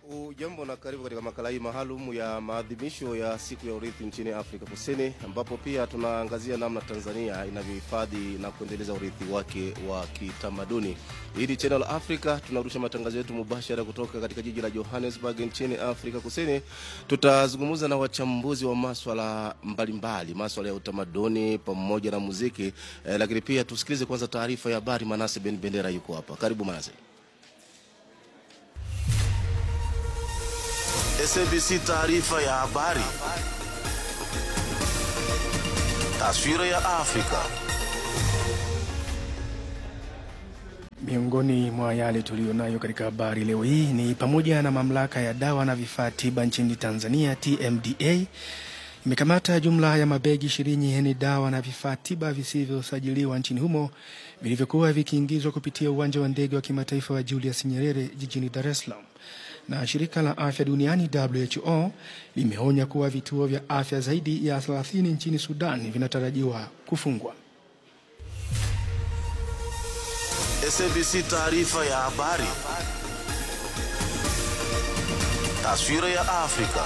Ujambo na karibu katika makala hii maalum ya maadhimisho ya siku ya urithi nchini Afrika Kusini, ambapo pia tunaangazia namna Tanzania inavyohifadhi na kuendeleza urithi wake wa kitamaduni. Hii ni Channel Africa, tunarusha matangazo yetu mubashara kutoka katika jiji la Johannesburg nchini Afrika Kusini. Tutazungumza na wachambuzi wa maswala mbalimbali, maswala ya utamaduni pamoja na muziki eh, lakini pia tusikilize kwanza taarifa ya habari. Manase Ben Bendera yuko hapa, karibu Manase. SABC taarifa ya habari. Taswira ya Afrika. Miongoni mwa yale tuliyonayo katika habari leo hii ni pamoja na mamlaka ya dawa na vifaa tiba nchini Tanzania TMDA imekamata jumla ya mabegi ishirini yenye dawa na vifaa tiba visivyosajiliwa nchini humo vilivyokuwa vikiingizwa kupitia uwanja wa ndege wa kimataifa wa Julius Nyerere jijini Dar es Salaam. Na shirika la afya duniani WHO limeonya kuwa vituo vya afya zaidi ya 30 nchini Sudan vinatarajiwa kufungwa. SABC taarifa ya habari. Taswira ya Afrika.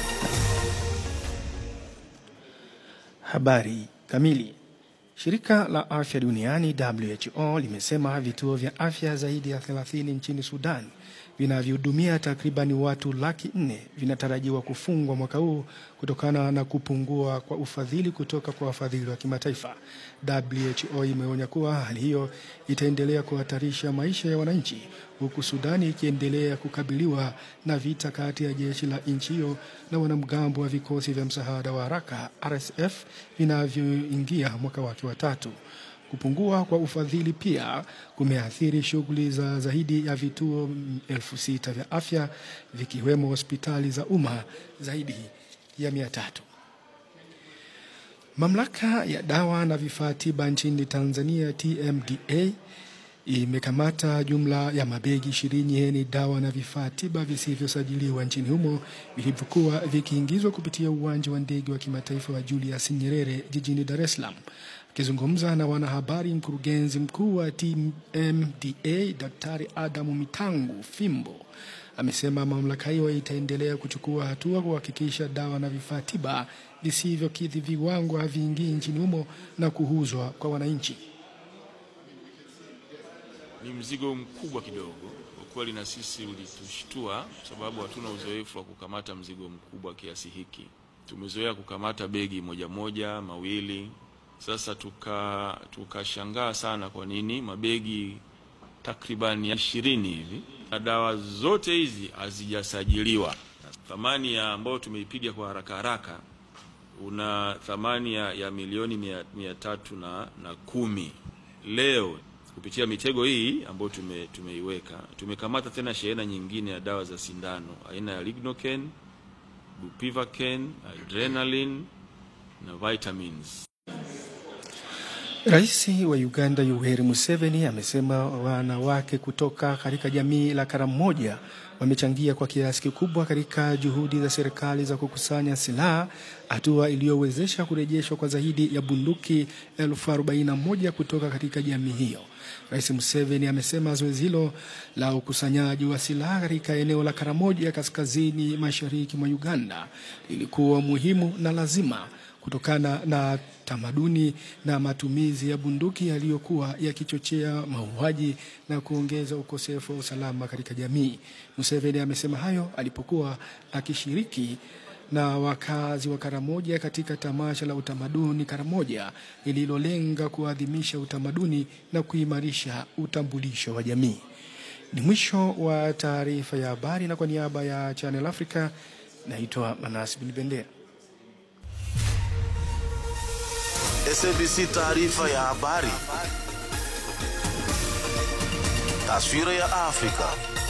Habari kamili. Shirika la afya duniani WHO limesema vituo vya afya zaidi ya 30 nchini Sudan vinavyohudumia takribani watu laki nne vinatarajiwa kufungwa mwaka huu kutokana na kupungua kwa ufadhili kutoka kwa wafadhili wa kimataifa. WHO imeonya kuwa hali hiyo itaendelea kuhatarisha maisha ya wananchi, huku Sudani ikiendelea kukabiliwa na vita kati ya jeshi la nchi hiyo na wanamgambo wa vikosi vya msaada wa haraka RSF vinavyoingia mwaka wake wa tatu. Kupungua kwa ufadhili pia kumeathiri shughuli za zaidi ya vituo elfu sita vya afya vikiwemo hospitali za umma zaidi ya mia tatu. Mamlaka ya dawa na vifaa tiba nchini Tanzania TMDA imekamata jumla ya mabegi ishirini yenye dawa na vifaa tiba visivyosajiliwa nchini humo vilivyokuwa vikiingizwa kupitia uwanja wa ndege wa kimataifa wa Julius Nyerere jijini Dar es Salaam. Akizungumza na wanahabari, mkurugenzi mkuu wa TMDA Daktari Adamu Mitangu Fimbo amesema mamlaka hiyo itaendelea kuchukua hatua kuhakikisha dawa na vifaa tiba visivyokidhi viwango haviingii nchini humo na kuuzwa kwa wananchi. Ni mzigo mkubwa kidogo kwa kweli, na sisi ulitushtua sababu hatuna uzoefu wa kukamata mzigo mkubwa kiasi hiki. Tumezoea kukamata begi moja moja mawili sasa tuka tukashangaa sana kwa nini mabegi takriban ishirini hivi na dawa zote hizi hazijasajiliwa. Thamani ya ambayo tumeipiga kwa haraka haraka una thamani ya, ya milioni mia, mia tatu na, na kumi. Leo kupitia mitego hii ambayo tume, tumeiweka tumekamata tena shehena nyingine ya dawa za sindano aina ya lignoken, bupivacaine, adrenaline na vitamins. Rais wa Uganda Yoweri Museveni amesema wanawake kutoka katika jamii la Karamoja wamechangia kwa kiasi kikubwa katika juhudi za serikali za kukusanya silaha, hatua iliyowezesha kurejeshwa kwa zaidi ya bunduki elfu arobaini na moja kutoka katika jamii hiyo. Rais Museveni amesema zoezi hilo la ukusanyaji wa silaha katika eneo la Karamoja kaskazini mashariki mwa Uganda lilikuwa muhimu na lazima kutokana na tamaduni na matumizi ya bunduki yaliyokuwa yakichochea mauaji na kuongeza ukosefu wa usalama katika jamii. Museveni amesema hayo alipokuwa akishiriki na wakazi wa Karamoja katika tamasha la utamaduni Karamoja lililolenga kuadhimisha utamaduni na kuimarisha utambulisho wa jamii. Ni mwisho wa taarifa ya habari, na kwa niaba ya Channel Africa naitwa Manasi Bin Bendera. SABC taarifa ya habari. Taswira ya Afrika.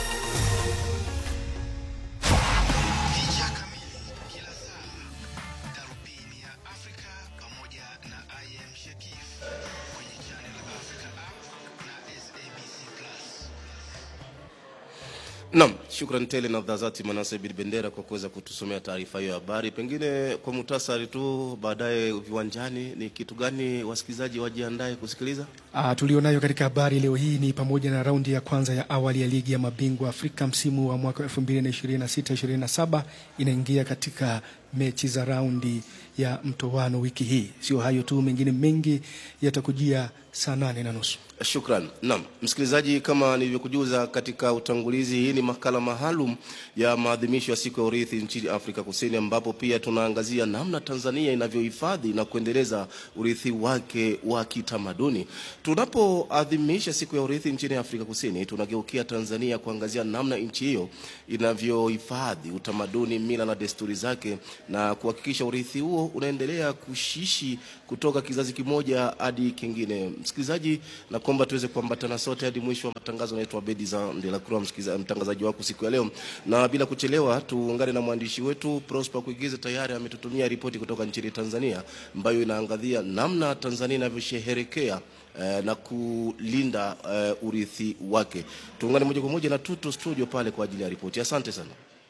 Picha kamili kila saa, darubini ya Afrika pamoja na IM Shakif kwenye Channel Africa app na SABC Plus. Naam, shukran tele na dhazati Manase Bin Bendera kwa kuweza kutusomea taarifa hiyo ya habari. Pengine kwa muhtasari tu, baadaye viwanjani, ni kitu gani wasikilizaji wajiandae kusikiliza? Ah, tulionayo katika habari leo hii ni pamoja na raundi ya kwanza ya awali ya ligi ya mabingwa Afrika msimu wa mwaka 2026-2027 inaingia katika mechi za raundi ya mtoano wiki hii. Sio hayo tu, mengine mengi yatakujia saa nane na nusu. Shukran. Naam, msikilizaji, kama nilivyokujuza katika utangulizi, hii ni makala maalum ya maadhimisho ya siku ya urithi nchini Afrika Kusini, ambapo pia tunaangazia namna Tanzania inavyohifadhi na kuendeleza urithi wake wa kitamaduni. Tunapoadhimisha siku ya urithi nchini Afrika Kusini, tunageukia Tanzania kuangazia namna nchi hiyo inavyohifadhi utamaduni, mila na desturi zake na kuhakikisha urithi huo unaendelea kushishi kutoka kizazi kimoja hadi kingine. Msikilizaji, na kwamba tuweze kuambatana sote hadi mwisho wa matangazo. Naitwa Bedi za Ndelacroix, msikiliza- mtangazaji wako siku ya leo, na bila kuchelewa tuungane na mwandishi wetu Prosper Kuigiza. Tayari ametutumia ripoti kutoka nchini Tanzania ambayo inaangazia namna Tanzania inavyosherehekea eh, na kulinda eh, urithi wake. Tuungane moja kwa moja na Tuto studio pale kwa ajili ya ripoti. Asante sana.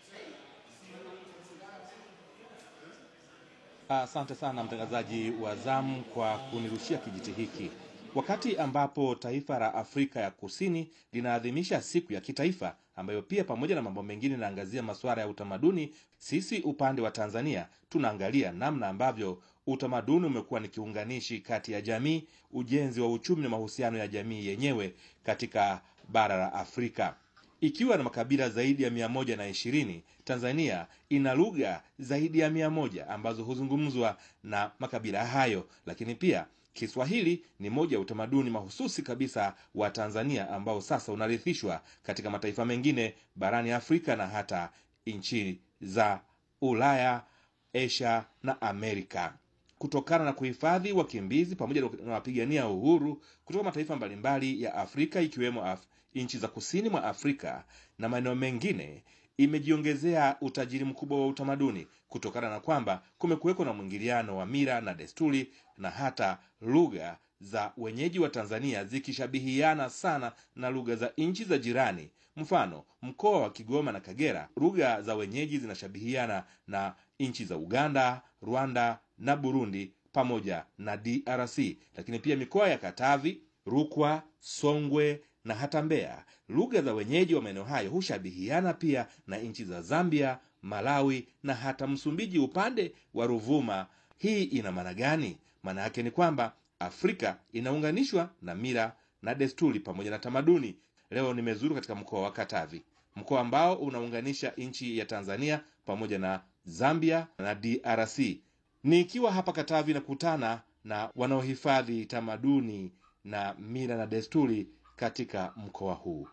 Asante sana mtangazaji wa zamu kwa kunirushia kijiti hiki. Wakati ambapo taifa la Afrika ya Kusini linaadhimisha siku ya kitaifa ambayo pia pamoja na mambo mengine inaangazia masuala ya utamaduni, sisi upande wa Tanzania tunaangalia namna ambavyo utamaduni umekuwa ni kiunganishi kati ya jamii, ujenzi wa uchumi na mahusiano ya jamii yenyewe katika bara la Afrika. Ikiwa na makabila zaidi ya mia moja na ishirini, Tanzania ina lugha zaidi ya mia moja ambazo huzungumzwa na makabila hayo, lakini pia Kiswahili ni moja ya utamaduni mahususi kabisa wa Tanzania ambao sasa unarithishwa katika mataifa mengine barani Afrika na hata nchi za Ulaya, Asia na Amerika kutokana na kuhifadhi wakimbizi pamoja na wapigania uhuru kutoka mataifa mbalimbali ya Afrika ikiwemo Af nchi za kusini mwa Afrika na maeneo mengine imejiongezea utajiri mkubwa wa utamaduni kutokana na kwamba kumekuweko na mwingiliano wa mila na desturi na hata lugha za wenyeji wa Tanzania zikishabihiana sana na lugha za nchi za jirani. Mfano, mkoa wa Kigoma na Kagera, lugha za wenyeji zinashabihiana na nchi za Uganda, Rwanda na Burundi pamoja na DRC. Lakini pia mikoa ya Katavi, Rukwa, Songwe na hata Mbeya, lugha za wenyeji wa maeneo hayo hushabihiana pia na nchi za Zambia, Malawi na hata Msumbiji upande wa Ruvuma. Hii ina maana gani? Maana yake ni kwamba Afrika inaunganishwa na mila na desturi pamoja na tamaduni. Leo nimezuru katika mkoa wa Katavi, mkoa ambao unaunganisha nchi ya Tanzania pamoja na Zambia na DRC. Nikiwa hapa Katavi nakutana na wanaohifadhi tamaduni na mila na desturi katika mkoa huu.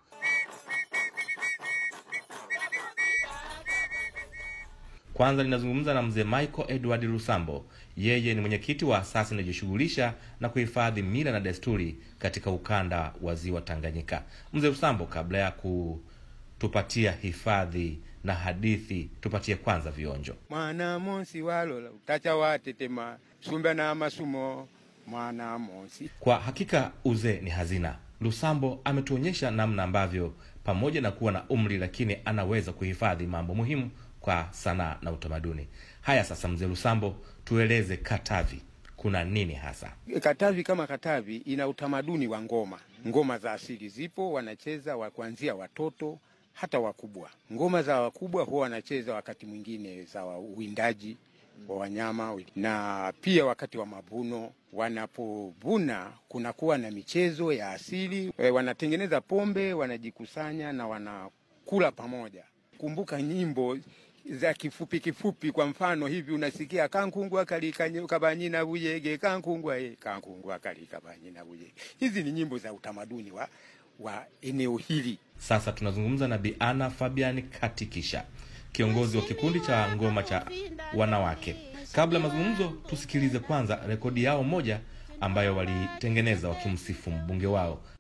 Kwanza ninazungumza na mzee Michael Edward Lusambo. Yeye ni mwenyekiti wa asasi inayojishughulisha na kuhifadhi mila na desturi katika ukanda wa ziwa Tanganyika. Mzee Lusambo, kabla ya kutupatia hifadhi na hadithi, tupatie kwanza vionjo. mwana monsi walola utacha watetema sumba na masumo mwana monsi Kwa hakika uzee ni hazina. Lusambo ametuonyesha namna ambavyo pamoja na kuwa na umri, lakini anaweza kuhifadhi mambo muhimu kwa sanaa na utamaduni. Haya sasa, mzee Lusambo, tueleze Katavi kuna nini hasa? Katavi kama Katavi ina utamaduni wa ngoma. Ngoma za asili zipo, wanacheza wa kuanzia watoto hata wakubwa. Ngoma za wakubwa huwa wanacheza wakati mwingine za wa- uwindaji wa wanyama, na pia wakati wa mavuno wanapovuna, kunakuwa na michezo ya asili e, wanatengeneza pombe, wanajikusanya na wanakula pamoja. Kumbuka nyimbo za kifupi kifupi, kwa mfano hivi unasikia kankungwa kalika kabanyina buyege kankungwa e, kankungwa kalika banyina buyege. Hizi ni nyimbo za utamaduni wa, wa eneo hili. Sasa tunazungumza na Bi Ana Fabian Katikisha, kiongozi wa kikundi cha ngoma cha wanawake. Kabla ya mazungumzo, tusikilize kwanza rekodi yao moja ambayo walitengeneza wakimsifu mbunge wao